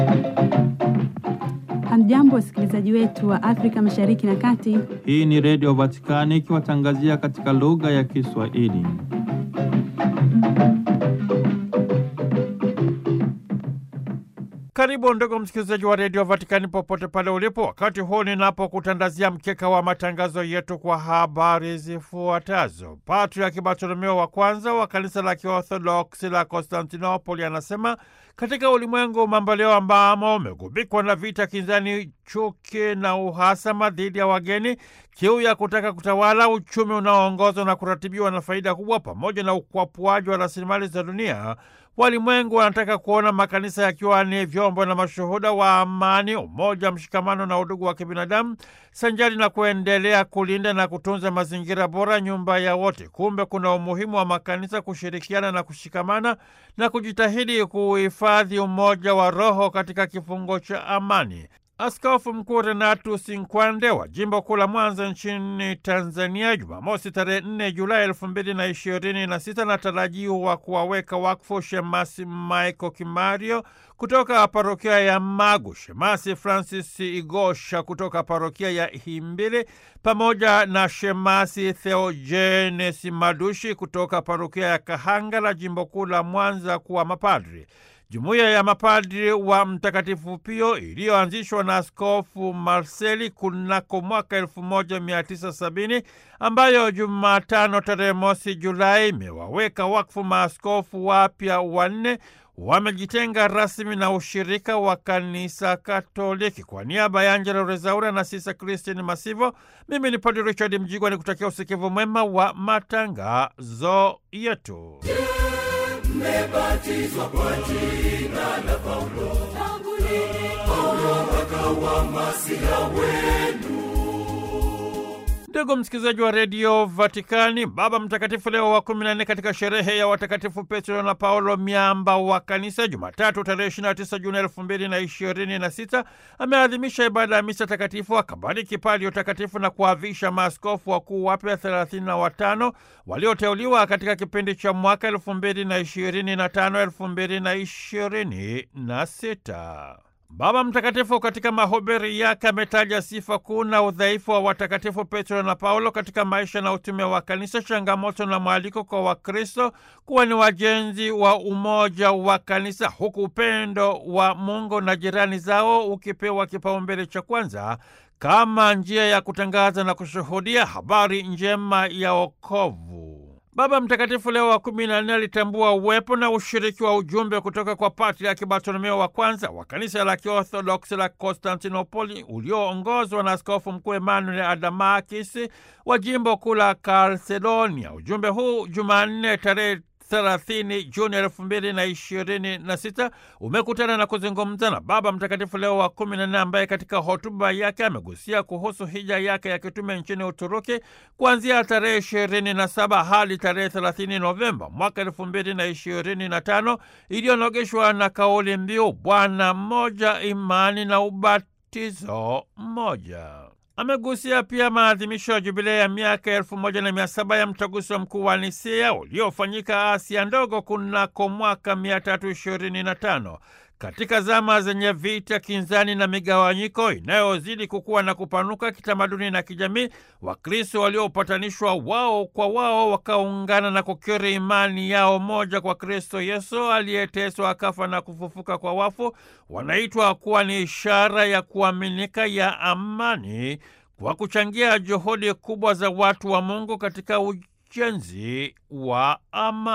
Hamjambo, wasikilizaji wetu wa Afrika Mashariki na Kati. Hii ni Redio Vatikani ikiwatangazia katika lugha ya Kiswahili. Karibu ndugu msikilizaji wa redio Vatikani popote pale ulipo, wakati huu ninapokutandazia mkeka wa matangazo yetu kwa habari zifuatazo. Patriaki Bartolomeo wa kwanza wa kanisa la Kiorthodoksi la Konstantinopoli anasema katika ulimwengu mamboleo ambamo umegubikwa na vita, kinzani, chuki na uhasama dhidi ya wageni, kiu ya kutaka kutawala, uchumi unaoongozwa na kuratibiwa na faida kubwa, pamoja na ukwapuaji wa rasilimali za dunia, walimwengu wanataka kuona makanisa yakiwa ni vyombo na mashuhuda wa amani, umoja, mshikamano na udugu wa kibinadamu, sanjari na kuendelea kulinda na kutunza mazingira bora, nyumba ya wote. Kumbe kuna umuhimu wa makanisa kushirikiana na kushikamana na kujitahidi kuhifadhi umoja wa roho katika kifungo cha amani. Askofu Mkuu Renatus Nkwande wa jimbo kuu la Mwanza nchini Tanzania, Jumamosi tarehe 4 Julai elfu mbili na ishirini na sita anatarajiwa kuwaweka wakfu Shemasi Michael Kimario kutoka parokia ya Magu, Shemasi Francis Igosha kutoka parokia ya Himbili pamoja na Shemasi Theogenes Madushi kutoka parokia ya Kahangala, jimbo kuu la Mwanza kuwa mapadri. Jumuiya ya mapadri wa Mtakatifu Pio iliyoanzishwa na Askofu Marseli kunako mwaka 1970 ambayo Jumatano tarehe mosi Julai imewaweka wakfu maaskofu wapya wanne wamejitenga rasmi na ushirika wa kanisa Katoliki. Kwa niaba ya Angela Rezaura na Sisa Christine Masivo, mimi ni Padre Richard Mjigwa ni kutakia usikivu mwema wa matangazo yetu. Mmebatizwa kwa jina la Paulo, Paulo akawa masiha wenu. Ndugu msikilizaji wa redio Vatikani, Baba Mtakatifu Leo wa kumi na nne katika sherehe ya watakatifu Petro na Paulo miamba wa kanisa, Jumatatu tarehe 29 Juni elfu mbili na ishirini na sita ameadhimisha ibada ya misa takatifu, akabariki pali utakatifu na kuavisha maaskofu wakuu wapya thelathini na watano walioteuliwa katika kipindi cha mwaka elfu mbili na ishirini na tano elfu mbili na ishirini na sita. Baba Mtakatifu katika mahubiri yake ametaja sifa kuu na udhaifu wa watakatifu Petro na Paulo katika maisha na utume wa kanisa, changamoto na mwaliko kwa Wakristo kuwa ni wajenzi wa umoja wa kanisa, huku upendo wa Mungu na jirani zao ukipewa kipaumbele cha kwanza kama njia ya kutangaza na kushuhudia habari njema ya wokovu. Baba Mtakatifu Leo wa kumi na nne alitambua uwepo na ushiriki wa ujumbe kutoka kwa Patriaki Bartolomeo wa kwanza wa kanisa la Kiorthodoksi la Konstantinopoli ulioongozwa na Askofu Mkuu Emmanuel Adamakis wa jimbo kuu la Kalsedonia. Ujumbe huu Jumanne tarehe 30 Juni elfu mbili na ishirini na sita umekutana na kuzungumza na Baba Mtakatifu Leo wa kumi na nne ambaye katika hotuba yake amegusia kuhusu hija yake ya kitume nchini Uturuki kuanzia tarehe ishirini na saba hadi tarehe 30 Novemba mwaka elfu mbili na ishirini na tano iliyonogeshwa na kauli mbiu Bwana mmoja, imani na ubatizo mmoja. Amegusia pia maadhimisho ya jubilei ya miaka elfu moja na mia saba ya mtaguso mkuu wa Nisea uliofanyika Asia ndogo kunako mwaka mia tatu ishirini na tano. Katika zama zenye vita, kinzani na migawanyiko inayozidi kukua na kupanuka kitamaduni na kijamii, Wakristo waliopatanishwa wao kwa wao wakaungana na kukiri imani yao moja kwa Kristo Yesu aliyeteswa akafa na kufufuka kwa wafu, wanaitwa kuwa ni ishara ya kuaminika ya amani kwa kuchangia juhudi kubwa za watu wa Mungu katika ujenzi wa amani.